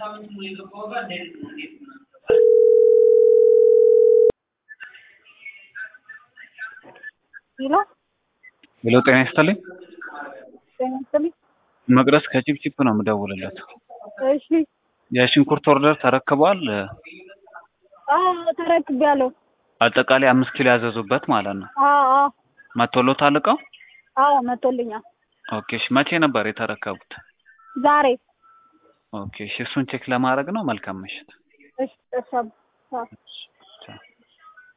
ሄሎ ሄሎ ጤና ይስጥልኝ። ጤና ይስጥልኝ። መቅደስ ከቺፕቺፕ ነው የምደውልለት። እሺ የሽንኩርት ኦርደር ተረክበዋል? አዎ ተረክቤያለሁ። አጠቃላይ አምስት ኪሎ ያዘዙበት ማለት ነው። አዎ አዎ መቶሎታል እቃው? አዎ መቶልኛል። ኦኬ እሺ። መቼ ነበር የተረከቡት? ዛሬ ኦኬ እሺ። እሱን ቼክ ለማድረግ ነው። መልካም ምሽት። እሺ እሺ አባ- አዎ